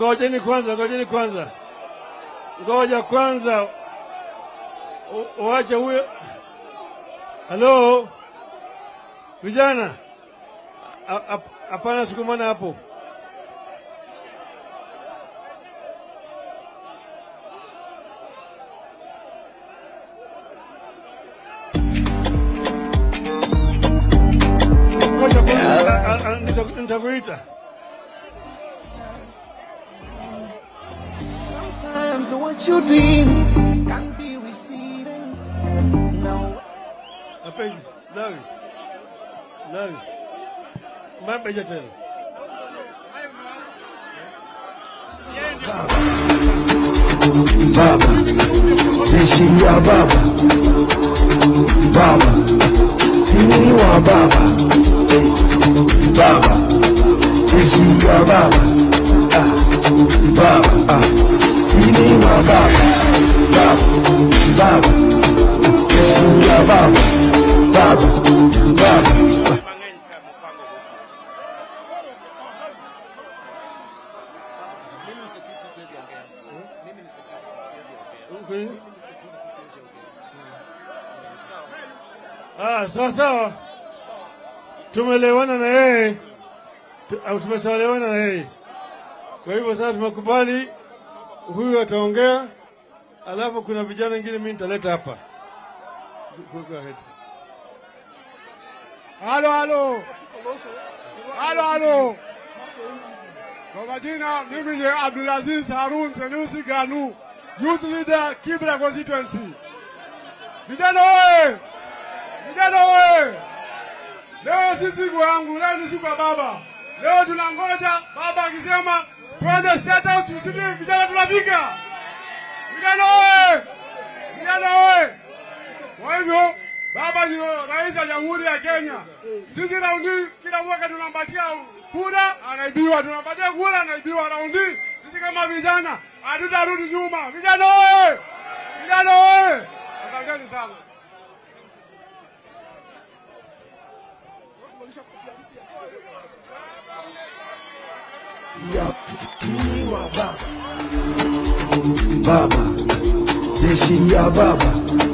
ngojeni kwanza, ngojeni kwanza, ngoja kwanza, U- uache huyo. Halo vijana, A- ap- hapana, sukumana hapo. Ngoja kwanza, a- a- nita- nitakuita. Sometimes what you dream can be receiving. No. Mapenzi, Lawi, Lawi, mapenzi tena. Baba, jeshi ya baba, baba, sini wa baba, eh, baba, jeshi ya baba, ah, baba, ah, sini wa baba, baba, baba, jeshi ya baba, baba, baba. Kweli? Ah, sawa sawa, tumelewana na yeye Tu- au tumeshaelewana na yeye. Kwa hivyo sasa tumekubali huyu ataongea, alafu kuna vijana wengine mimi nitaleta hapa. Go- go ahead. Halo, halo, halo, halo. Kwa majina mimi ni Abdulaziz Harun Senusi Ganu, youth leader Kibra constituency. Vijana oye! Vijana oye! Leo si siku yangu, leo ni siku ya baba. Leo tunangoja baba akisema twende State House, tusidi vijana tunafika. Vijana oye! Vijana oye! Kwa hivyo baba ni rais wa Jamhuri ya Kenya. Sisi raundi kila mwaka tunampatia kura, anaibiwa, tunampatia kura, anaibiwa. Raundi sisi kama vijana hatutarudi nyuma. Vijana oye! Vijana oye! Asanteni sana. ya sini wa baba, baba, jeshi ya baba.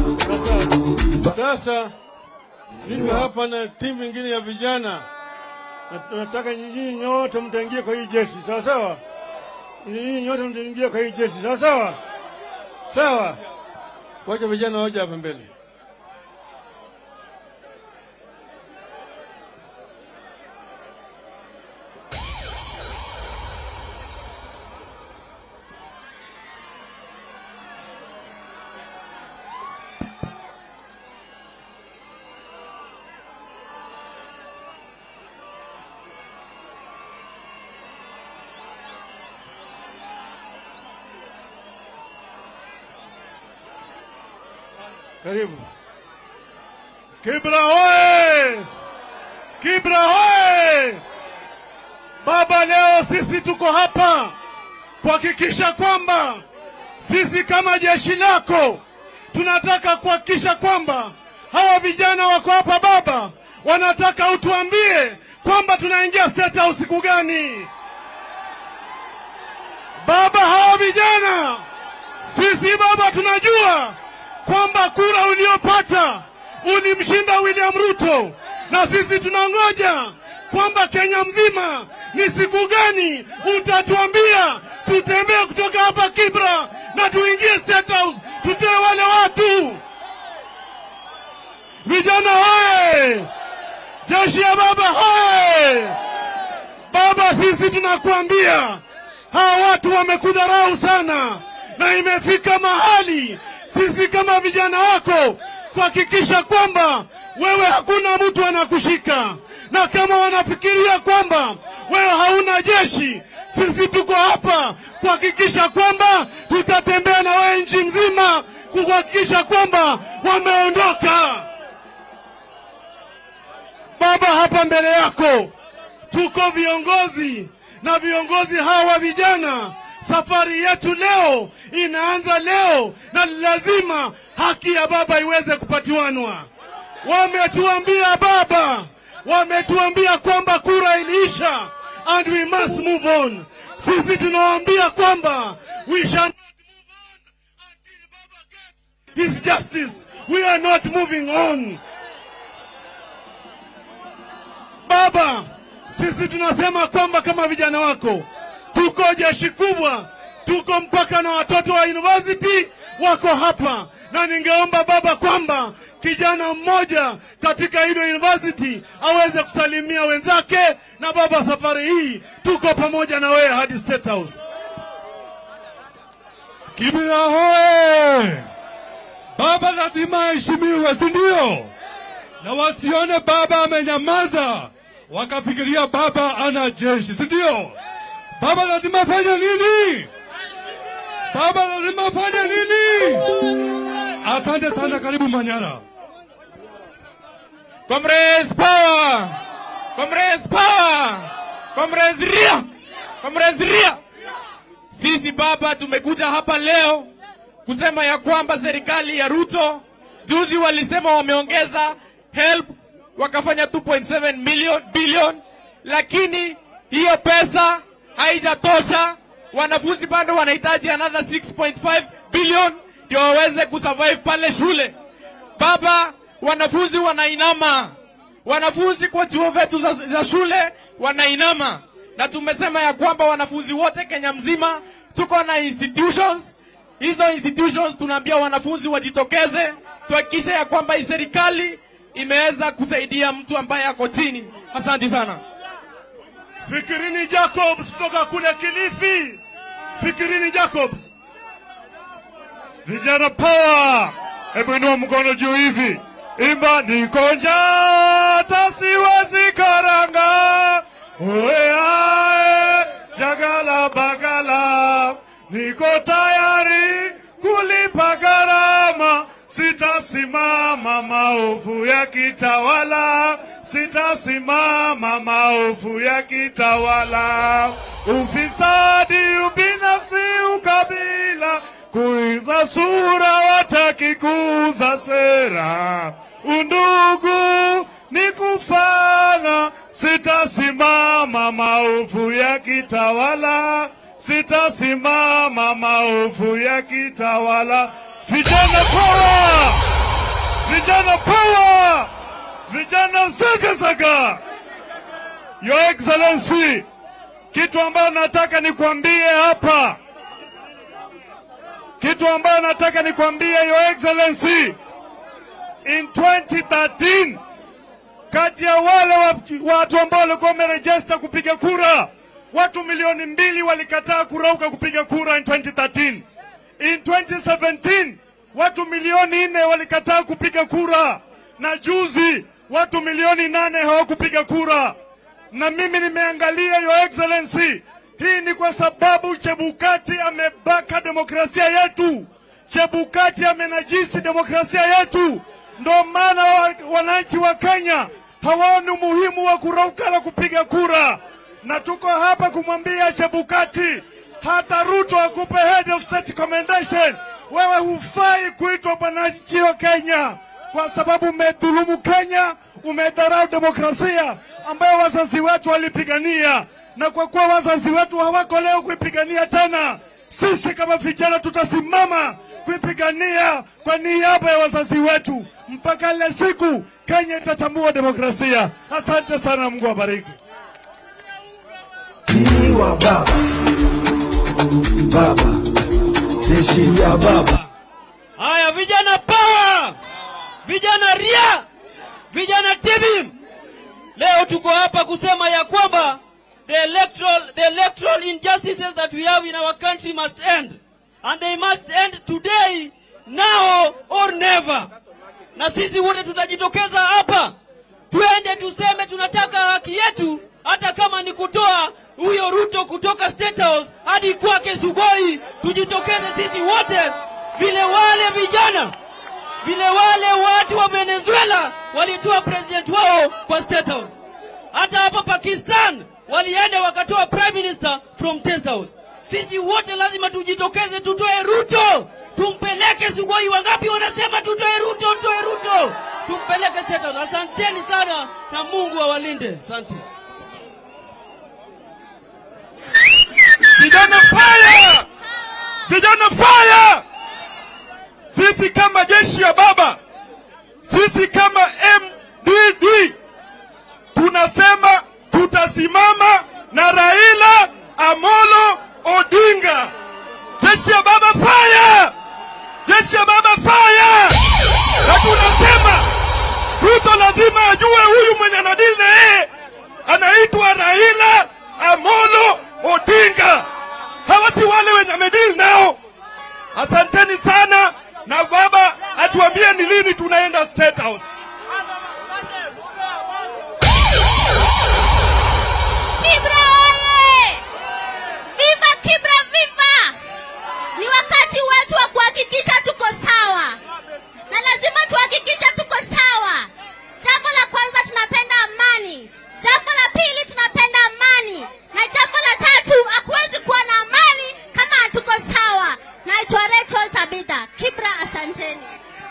Sasa niko hapa na timu ingine ya vijana na tunataka nyinyi nyote mtaingia kwa hii jeshi, sawa sawa? Nyinyi nyote mtaingia kwa hii jeshi, sawa sawa? Sawa, wacha vijana waje hapa mbele. Karibu. Kibra hoye! Kibra hoye! Baba, leo sisi tuko hapa kuhakikisha kwamba sisi kama jeshi lako tunataka kuhakikisha kwamba hawa vijana wako hapa baba, wanataka utuambie kwamba tunaingia State House siku gani? Baba, hawa vijana sisi baba tunajua kwamba kura uliopata ulimshinda William Ruto, na sisi tunangoja kwamba Kenya mzima ni siku gani utatuambia tutembee kutoka hapa Kibra na tuingie State House, tutoe wale watu. Vijana hoye! Jeshi ya baba hoye! Baba, sisi tunakuambia hawa watu wamekudharau sana, na imefika mahali sisi kama vijana wako kuhakikisha kwamba wewe hakuna mtu anakushika, na kama wanafikiria kwamba wewe hauna jeshi, sisi tuko hapa kuhakikisha kwamba tutatembea na wewe nchi mzima kuhakikisha kwamba wameondoka. Baba, hapa mbele yako tuko viongozi na viongozi hawa vijana. Safari yetu leo inaanza leo, na lazima haki ya baba iweze kupatiwanwa. Wametuambia baba, wametuambia kwamba kura iliisha and we must move on. Sisi tunawaambia kwamba we shall not move on until Baba gets his justice. We are not moving on. Baba, sisi tunasema kwamba kama vijana wako tuko jeshi kubwa, tuko mpaka na watoto wa university wako hapa, na ningeomba baba kwamba kijana mmoja katika hilo university aweze kusalimia wenzake, na baba, safari hii tuko pamoja na wewe hadi State House. Kibira hoe! Baba lazima aheshimiwe, si ndio? Na wasione baba amenyamaza wakafikiria baba ana jeshi, si ndio? Baba lazima afanye nini? Baba lazima afanye nini? Asante sana, karibu Manyara. Comrades power! Comrades power! Comrades ria! Comrades ria! Sisi baba tumekuja hapa leo kusema ya kwamba serikali ya Ruto juzi walisema wameongeza help wakafanya 2.7 million billion, lakini hiyo pesa haijatosha. Wanafunzi bado wanahitaji another 6.5 billion ndio waweze kusurvive pale shule. Baba, wanafunzi wanainama, wanafunzi kwa chuo vyetu za, za shule wanainama, na tumesema ya kwamba wanafunzi wote Kenya mzima tuko na institutions hizo institutions tunaambia wanafunzi wajitokeze, tuhakikishe ya kwamba hii serikali imeweza kusaidia mtu ambaye ako chini. Asante sana. Fikirini Jacobs kutoka kule Kilifi. Fikirini Jacobs. Vijana power, hebu inua mkono juu hivi, imba niko njaa hata siwezi karanga, oeae jagala bagala, niko tayari kulipa gharama, sitasimama maovu ya kitawala, sitasimama maovu ya kitawala, ufisadi, ubinafsi, ukabila kuiza sura wataki kuuza sera, undugu ni kufana, sitasimama maovu ya kitawala, sitasimama maovu ya kitawala. Vijana power! Vijana power! Vijana zaga zaga! Your Excellency, kitu ambayo nataka nikwambie hapa kitu ambayo nataka nikwambie Your Excellency, in 2013 kati ya wale wa- watu ambao walikuwa wamerejista kupiga kura, watu milioni mbili walikataa kurauka kupiga kura in 2013. In 2017 watu milioni nne walikataa kupiga kura, na juzi watu milioni nane hawakupiga kura na mimi nimeangalia Your Excellency, hii ni kwa sababu Chebukati amebaka demokrasia yetu. Chebukati amenajisi demokrasia yetu, ndo maana wa- wananchi wa Kenya hawaoni umuhimu wa kurauka na kupiga kura, na tuko hapa kumwambia Chebukati, hata Ruto akupe head of state commendation, wewe hufai kuitwa mwananchi wa Kenya kwa sababu umedhulumu Kenya, umedharau demokrasia ambayo wazazi wetu walipigania, na kwa kuwa wazazi wetu hawako leo kuipigania tena, sisi kama vijana tutasimama kuipigania kwa niaba ya wazazi wetu mpaka ile siku Kenya itatambua demokrasia. Asante sana, Mungu awabariki. Sini wa baba, baba, jeshi ya baba. Haya, vijana power, vijana ria, vijana tibim. Leo tuko hapa kusema ya kwamba the electoral, the electoral injustices that we have in our country must end and they must end today, now or never. Na sisi wote tutajitokeza hapa, twende tuseme tunataka haki yetu, hata kama ni kutoa huyo Ruto kutoka State House hadi kwake Sugoi. Tujitokeze sisi wote, vile wale vijana vile wale watu wa Venezuela walitoa president wao kwa State House. Hata hapa Pakistan walienda wakatoa prime minister from State House. Sisi wote lazima tujitokeze, tutoe Ruto, tumpeleke Sugoi. Wangapi wanasema tutoe Ruto, tutoe Ruto, tumpeleke State House. Asanteni sana na Mungu awalinde. Asante. Vijana fire! Vijana fire! Sisi kama jeshi ya baba, sisi kama MDD tunasema tutasimama na Raila Amolo Odinga. Jeshi ya baba fire! Jeshi ya baba fire! Na tunasema Ruto lazima ajue huyu mwenye anadili na yeye anaitwa Raila Amolo Odinga. Hawa si wale wenye amedili nao. Asanteni sana, na baba atuambie ni lini tunaenda State House. Kibra oye! Viva Kibra viva! Ni wakati wetu wa kuhakikisha tuko sawa, na lazima tuhakikishe tuko sawa. Jambo la kwanza, tunapenda amani. Jambo la pili, tunapenda amani, na jambo la tatu, hakuwezi kuwa na amani kama hatuko sawa. Naitwa Rachel Tabitha. Kibra, asanteni.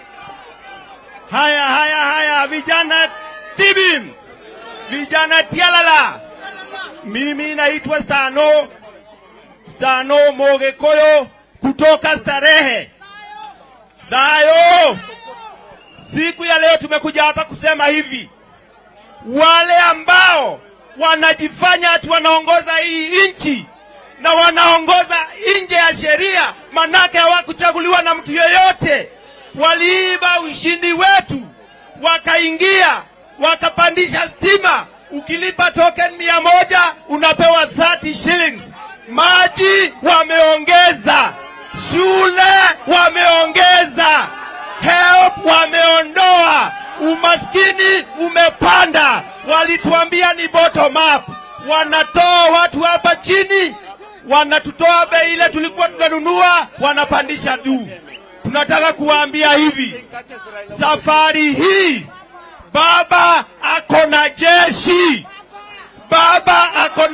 Haya, haya, haya, vijana Tibim, vijana Tialala. Mimi naitwa Stano, Stano Mogekoyo kutoka Starehe. Dayo, siku ya leo tumekuja hapa kusema hivi, wale ambao wanajifanya ati wanaongoza hii nchi na wanaongoza nje ya sheria, manake hawakuchaguliwa na mtu yeyote. Waliiba ushindi wetu, wakaingia wakapandisha stima. Ukilipa token mia moja unapewa 30 shillings. Maji wameongeza, shule wameongeza, help wameondoa, umaskini umepanda. Walituambia ni bottom up, wanatoa watu hapa chini, wanatutoa bei ile tulikuwa tunanunua, wanapandisha juu. Tunataka kuwaambia hivi, safari hii baba ako na jeshi, baba ako